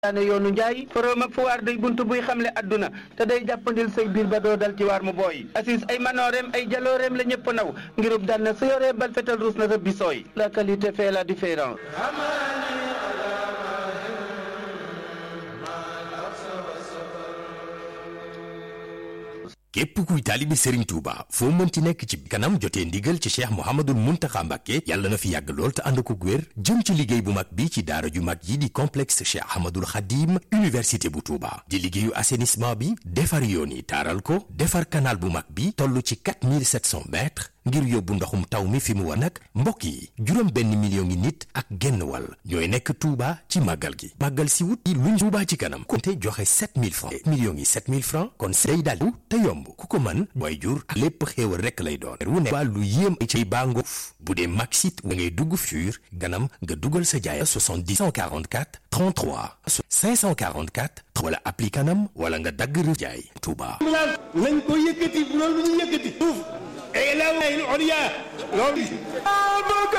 daane yoonu njaay forom ak fuwaar day bunt buy xamle adduna te day jàppandil say biir ba doo dal ci waar mu booy assis ay manooreem ay jalooreem la ñëpp naw ngirub daan na su yoree bal fetal ruus na sa bisooy la qualité fait la différence képp kuy taalibi Serigne Touba foo mënti nekk ci kanam jotee ndigal ci cheikh Mouhamadul Mountakha Mbacké yàlla na fi yàgg lool te ànd ko wér jëm ci liggéey bu mag bi ci daara ju mag yi di complexe cheikh Ahmadul Khadim université bu Touba di liggéeyu assainissement bi defar yoon yi taaral ko defar canal bu mag bi toll ci 4700 mètres ngir yóbbu ndoxum taw mi fi mu war nag mbokk yi juróom benn million ngi nit ak genn wàll ñooy nekk Touba ci màggal gi màggal si wut yi luñ Touba ci kanam konte joxe 7000 francs millions yi 7000 francs kon day daal te yomb ku ko mën mooy jur ak lépp xéewal rekk lay doon wu ne lu yéem ci bàngo bu dee Maxit wa ngay dugg fur ganam nga dugal sa jaay 70 144 33 544 wala appli kanam wala nga dagg rë jaay Touba nañ ko yëkkati bu loolu ñu yëkkati suuf ilaahi al-ulya loolu